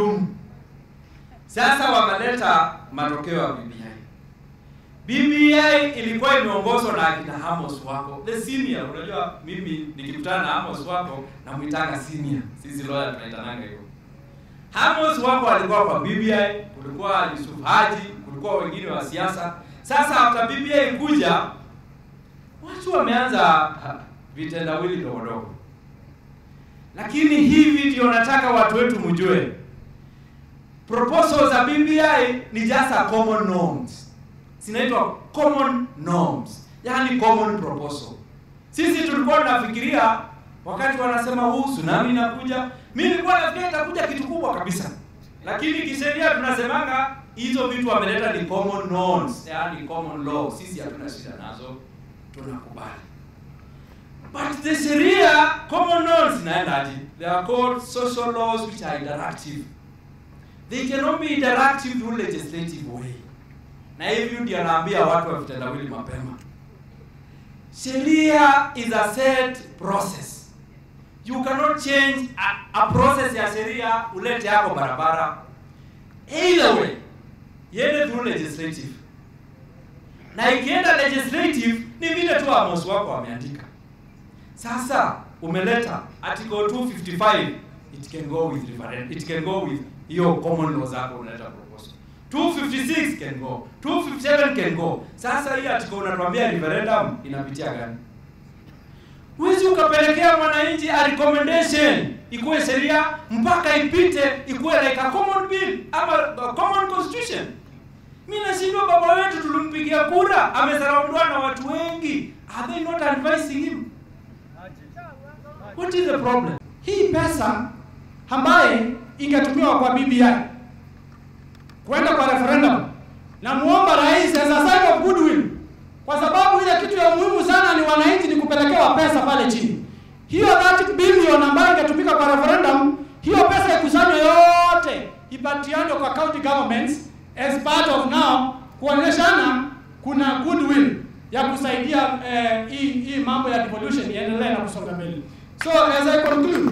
maalum. Sasa wameleta matokeo ya BBI. BBI ilikuwa imeongozwa na akina Amos wako the senior. Unajua mimi nikikutana na Amos wako namwitanga senior, sisi lawyer tunaitananga hivyo. Amos wako alikuwa kwa BBI, kulikuwa Yusuf Haji, kulikuwa wengine wa siasa. Sasa after BBI kuja, watu wameanza ha, vitendawili ndogo ndogo, lakini hivi ndio nataka watu wetu mjue, proposals za BBI ni just a common norms, zinaitwa common norms, yani common proposal. Sisi tulikuwa tunafikiria wakati wanasema huu tsunami inakuja, mimi nilikuwa nafikiria itakuja kitu kubwa kabisa, lakini kisheria tunasemanga hizo vitu wameleta ni common norms, yani common law. Sisi hatuna shida nazo, tunakubali. But the sheria common norms zinaendaje? They are called social laws which are interactive. They cannot be interactive through legislative way. Na hivyo ndio naambia watu wa vitendawili mapema. Sheria is a set process. You cannot change a, a process ya sheria ulete yako barabara. Either way, iende through legislative. Na ikienda legislative ni vile tu Amos wako wameandika. Sasa umeleta article 255 it can go with referendum. It can go with hiyo common law zako unaleta proposal. 256 can go. 257 can go. Sasa hii article unatuambia referendum inapitia gani? Huwezi ukapelekea mwananchi a recommendation ikuwe sheria mpaka ipite ikuwe like a common bill ama a common constitution. Mimi nashindwa, baba wetu tulimpigia kura, amesaraundiwa na watu wengi. Are they not advising him? What is the problem? Hii pesa ambaye ingetumiwa kwa BBI kwenda kwa referendum, na muomba rais as a sign of goodwill, kwa sababu ile kitu ya muhimu sana ni wananchi ni kupelekewa pesa pale chini. Hiyo 30 billion ambayo ingetumika kwa referendum, hiyo pesa ikusanywe yote ipatiane kwa county governments as part of now kuonyeshana kuna goodwill ya kusaidia eh, hii hii mambo ya devolution iendelee na kusonga mbele. So as I conclude,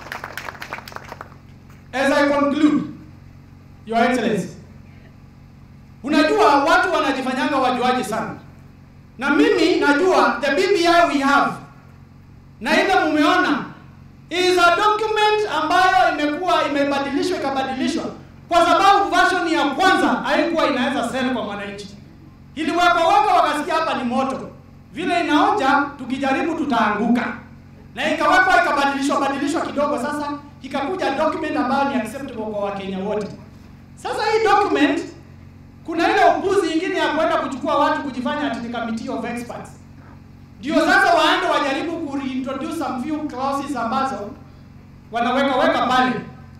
as I conclude, Your Excellency, unajua watu wanajifanyanga wajuaji sana, na mimi najua the BBI we have na ile mumeona is a document ambayo imekuwa imebadilishwa ikabadilishwa, kwa sababu version ya kwanza haikuwa inaweza sell kwa mwananchi, iliwekwa weka wakasikia hapa ni moto, vile inaonja, tukijaribu tutaanguka na ikawekwa ikabadilishwa badilishwa kidogo, sasa ikakuja document ambayo ni acceptable kwa Wakenya wote. Sasa hii document kuna ile upuzi ingine ya kwenda kuchukua watu kujifanya ati ni committee of experts, ndio sasa waende wajaribu ku reintroduce some few clauses ambazo wanaweka weka pale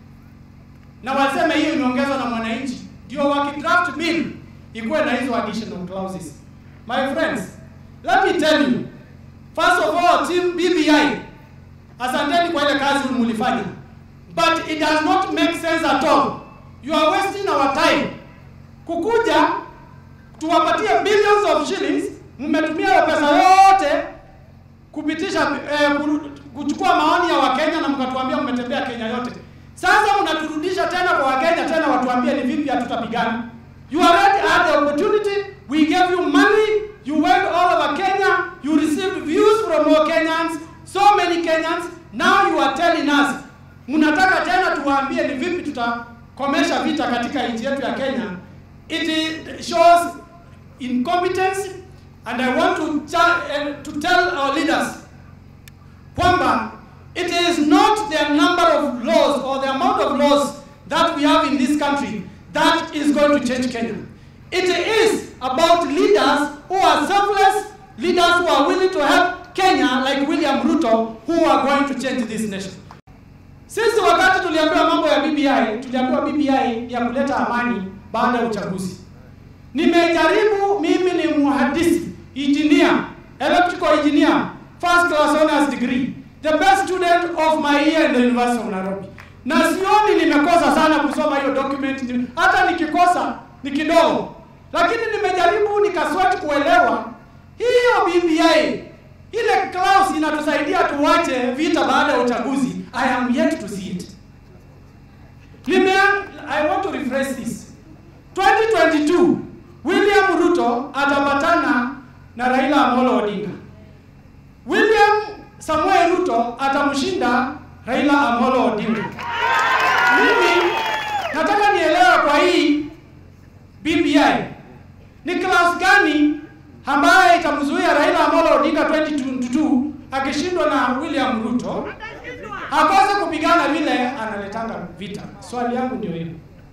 na waseme hiyo imeongezwa na mwananchi, ndio wakidraft bill ikuwe na hizo additional clauses. My friends, let me tell you First of all, team BBI, asanteni kwa ile kazi mlifanya, but it does not make sense at all. You are wasting our time kukuja tuwapatie billions of shillings, mmetumia hiyo pesa yote kupitisha eh, kuchukua maoni ya Wakenya na mkatuambia mmetembea Kenya yote. Sasa mnaturudisha tena kwa Wakenya tena watuambie ni vipi hatutapigana. You already had the opportunity, we gave you money, you went all over Kenya, you received views from more Kenyans, so many Kenyans. Now you are telling us, mnataka tena tuwaambie ni vipi tutakomesha vita katika nchi yetu ya Kenya. It shows incompetence and I want to, uh, to tell our leaders kwamba it is not the number of laws or the amount of laws that we have in this country that is going to change Kenya. It is about leaders who are selfless, leaders who are willing to help Kenya like William Ruto who are going to change this nation. Sisi wakati tuliambiwa mambo ya BBI, tuliambiwa BBI ya kuleta amani baada ya uchaguzi. Nimejaribu, mimi ni muhandisi, engineer, electrical engineer, first class honors degree, the best student of my year in the University of Nairobi. Na sioni nimekosa sana kusoma hiyo document, hata nikikosa ni kidogo, lakini nimejaribu nikaswati kuelewa hiyo BBI ile clause inatusaidia tuwache vita baada ya uchaguzi. I am yet to see it. Nime rephrase this. 2022 William Ruto atapatana na Raila Amolo Odinga. William Samuel Ruto atamshinda Raila Amolo Odinga. Mimi nataka nielewe kwa hii BBI ni class gani ambaye itamzuia Raila Amolo Odinga 2022 akishindwa na William Ruto akose kupigana vile analetanga vita. Swali yangu ndio hilo.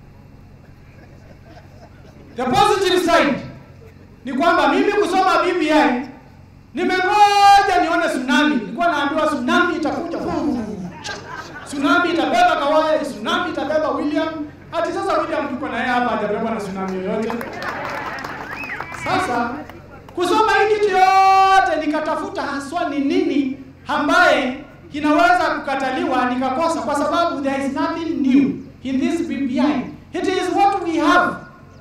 The positive side ni kwamba mimi kusoma BBI nimengoja nione tsunami. Nilikuwa naambiwa tsunami itakuja. Tsunami itabeba Kawaya, tsunami itabeba William. Hadi sasa William tuko na yeye hapa hajabebwa na tsunami yoyote. Sasa kusoma hii kitu yote nikatafuta haswa ni nini ambaye inaweza kukataliwa nikakosa, kwa sababu there is nothing new in this BBI. It is what we have.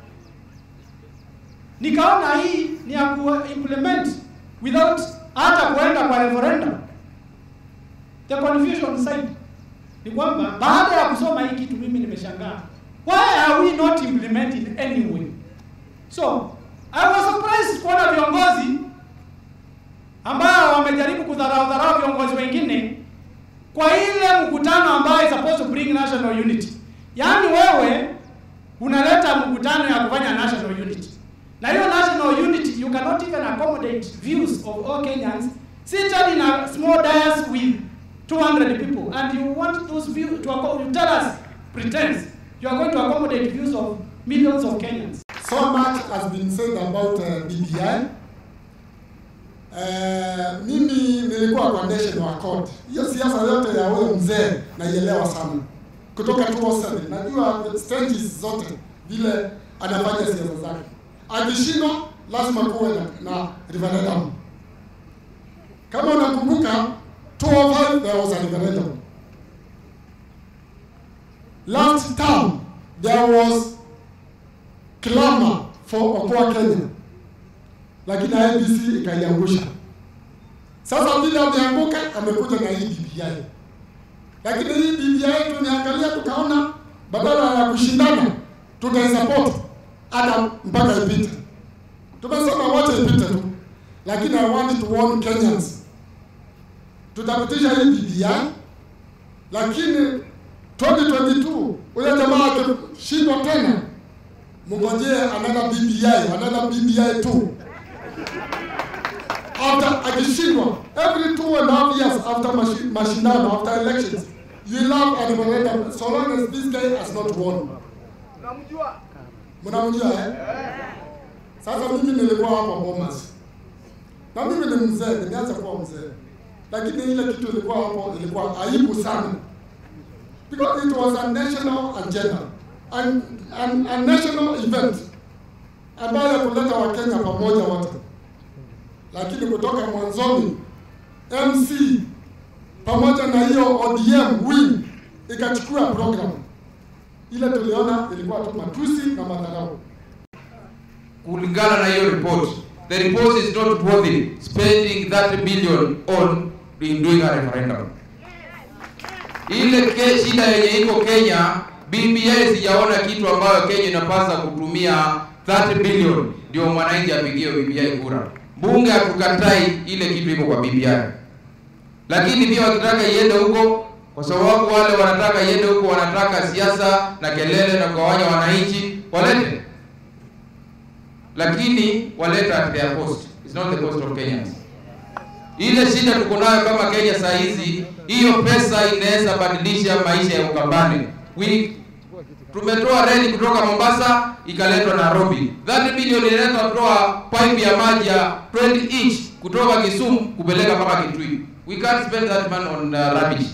Nikaona hii ni ya ku implement without hata kuenda kwa referendum. The confusion side ni kwamba baada ya kusoma hii kitu mimi nimeshangaa, why are we not implementing anyway? So I was surprised kuona viongozi ambao wamejaribu kudharau dharau viongozi wengine kwa ile mkutano ambayo is supposed to bring national unity. Yaani wewe unaleta mkutano ya kufanya national unity. Na hiyo national unity you cannot even accommodate views of all Kenyans seated in a small dais with 200 people and you want those views to acco- you tell us pretense you are going to accommodate views of millions of Kenyans. So much has been said about uh, BBI. Uh, mimi nilikuwa kwa National Accord. Hiyo siasa yote ya huyo mzee naielewa sana. Kutoka 2007 najua stages zote vile anafanya siasa zake. Akishindwa lazima kuwe na, na referendum. Kama unakumbuka 2005 there was a referendum. Last term there was clamor for Okoa Kenya, lakini IEBC ikaiangusha. Sasa vile ameanguka, amekuja na hii BBI, lakini hii BBI tumeangalia tukaona, badala ya kushindana tutaisupport hata mpaka ipite. Tumesema wacha ipite tu, lakini I want to warn Kenyans, tutapitisha hii BBI, lakini 2022 huyo jamaa akishindwa tena mngojee another BBI, another BBI tu. After akishindwa, every two and a half years after mashi- mashindano, after elections, you will have a referendum so long as this guy has not won. Mnamjua eh? Sasa mimi nilikuwa hapo Bomas. Na mimi ni mzee, nimeanza kuwa mzee. Lakini ile kitu ilikuwa hapo ilikuwa aibu sana. Because it was a national agenda an, an, a national event ambayo ya kuleta Wakenya pamoja wote, lakini kutoka mwanzoni MC pamoja na hiyo ODM wing ikachukua program ile, tuliona ilikuwa tu matusi na madharau. kulingana na hiyo report the report is not worthy spending 30 billion on in doing a referendum ile ke, shida yenye iko Kenya BBI sijaona kitu ambayo Kenya inapasa kutumia 30 billion ndio mwananchi apigie BBI kura bunge hatukatai ile kitu iko kwa BBI lakini pia wakitaka iende huko kwa sababu wale wanataka iende huko wanataka siasa na kelele na kugawanya wananchi walete lakini waleta at their cost. It's not the cost of Kenyans. Ile shida tuko nayo kama Kenya saa hizi, hiyo pesa inaweza badilisha maisha ya Ukambani. We tumetoa reli kutoka Mombasa ikaletwa Nairobi. 30 bilioni inaletwa kutoa pipe ya maji ya 20 inch kutoka Kisumu kupeleka mpaka Kitui. We can't spend that money on uh, rubbish.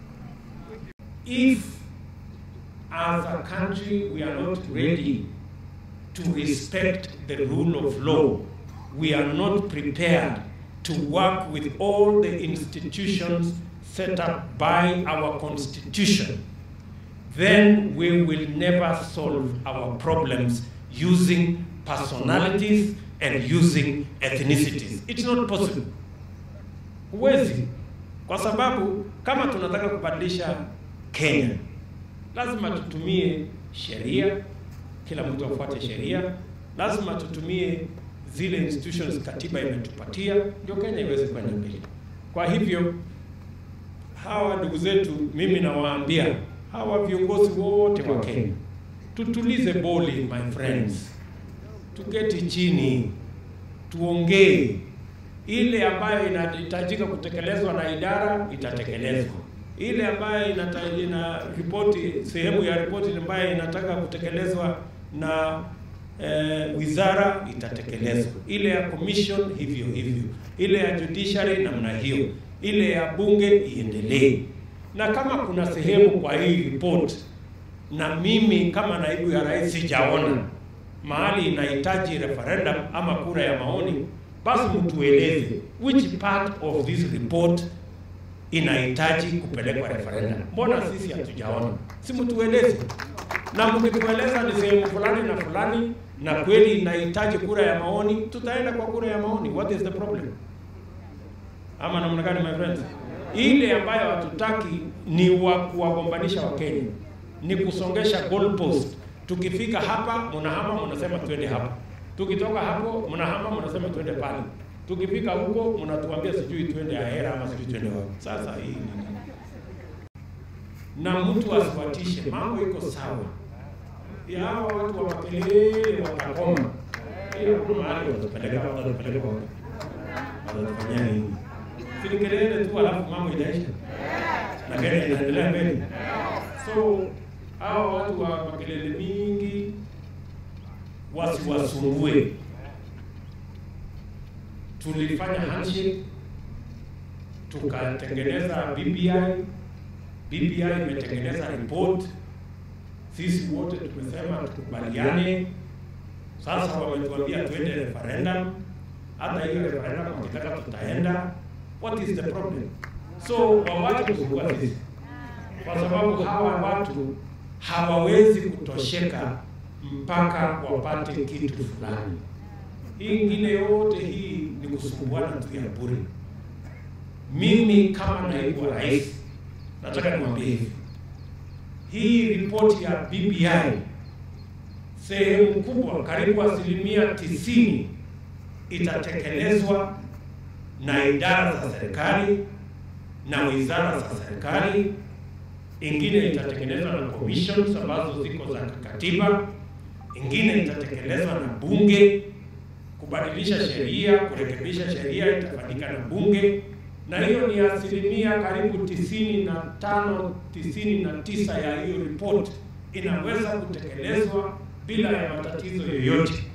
if as a country we are not ready to respect the rule of law, we are not prepared to work with all the institutions set up by our constitution, then we will never solve our problems using personalities and using ethnicities. It's not possible. Huwezi, kwa sababu kama tunataka kubadilisha Kenya, lazima tutumie sheria, kila mtu afuate sheria. Lazima tutumie zile institutions katiba imetupatia ndio Kenya iweze kwenda mbele. Kwa hivyo hawa ndugu zetu, mimi nawaambia hawa viongozi wote wa Kenya, tutulize boli my friends, tuketi chini, tuongee ile ambayo inahitajika kutekelezwa na idara itatekelezwa, ile ambayo inata, ina ripoti sehemu ya ripoti ambayo inataka kutekelezwa na eh, wizara itatekelezwa, ile ya commission hivyo hivyo, ile ya judiciary namna hiyo, ile ya bunge iendelee. Na kama kuna sehemu kwa hii report na mimi kama naibu ya rais sijaona mahali inahitaji referendum ama kura ya maoni, basi mtueleze which part of this report inahitaji kupelekwa referendum. Mbona sisi hatujaona? Si mtueleze, na mkitueleza ni sehemu fulani na fulani na kweli inahitaji kura ya maoni, tutaenda kwa kura ya maoni. What is the problem? Ama namna gani, my friends? Ile ambayo hatutaki ni wa kuwagombanisha Wakenya, ni kusongesha goalpost. Tukifika hapa mnahama, mnasema twende hapa tukitoka hapo mnahama mnasema twende pale, tukifika huko mnatuambia sijui twende Ahera ama sijui twende wapi. Sasa hii ni nini? Na mtu asiwatishe, mambo iko sawa. Ya hawa watu wa makelele watakoma, hiyo kuna mahali watapeleka watapeleka wapi? Watafanya nini? Si ni kelele tu, alafu mambo inaisha na Kenya inaendelea mbele. So hawa watu wa makelele mingi wasiwasumbue. Tulifanya handshake tukatengeneza BBI. BBI imetengeneza report, sisi wote tumesema tukubaliane. Sasa wametuambia twende referendum, hata hiyo referendum wakitaka tutaenda. What is the problem? So wawache kusumbua sisi, kwa sababu hawa watu hawawezi kutosheka mpaka wapate kitu fulani. Hii ingine yote hii ni kusumbuana tu ya bure. Mimi kama naibu wa rais nataka niwaambie hivi, hii ripoti ya BBI sehemu kubwa, karibu asilimia tisini itatekelezwa na idara za serikali na wizara za serikali, ingine itatekelezwa na commissions ambazo ziko za katiba ingine itatekelezwa na bunge. Kubadilisha sheria, kurekebisha sheria itafanyika na bunge, na hiyo ni asilimia karibu tisini na tano tisini na tisa ya hiyo report inaweza kutekelezwa bila ya matatizo yoyote.